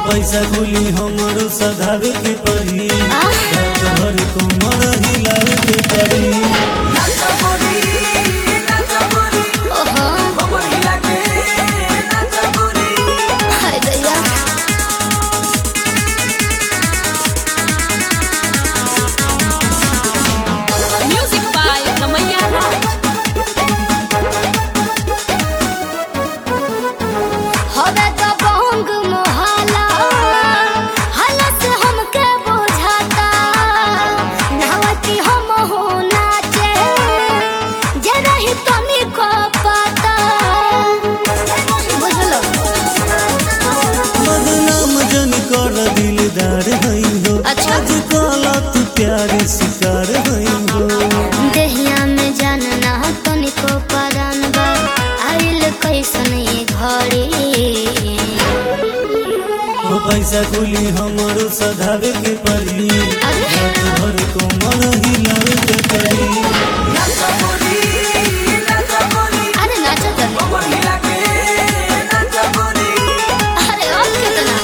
पैसा खुली हमरो सधावे के पड़ी रात भर कमर हिलावे के पड़ी ओहो हाय दैया Music by Ramaya Raj. हवे तो बंग मोहला हलस हमके बुझाता नहवती हम हो नाचे जे रही तनी को पता बुझलो बदनाम जन कर दिलदार हई हो अच्छा। आज काला तू प्यार शिकार हई हो देहिया में जानना तनी को परान बा आइल कैसन ये घड़ी ओ पैसा खुली हमरो सधावे के पड़ी रात भर कमर हिलावे के पड़ी अरे नाचो तो अरे और कितना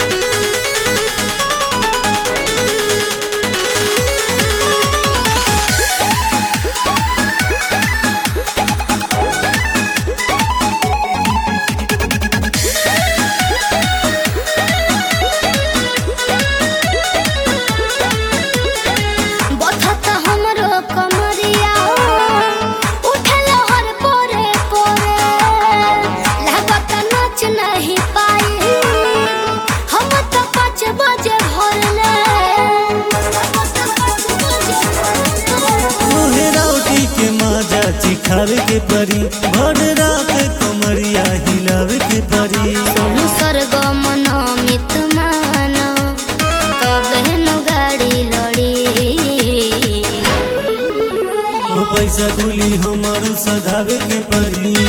बथत हमरो कमरिया उठल हर पोरे पोरे लागत नाच नहीं पाई हम तो पाँच बजे भरले तोहे राउटी के माजा चिखावे के पड़ी भर रात कमरिया हिलावे के पड़ी सोनू सरगम नमित मानो कबे नु गाड़ी लड़ी ओ पैसा खुली हमरो सधावे के पड़ी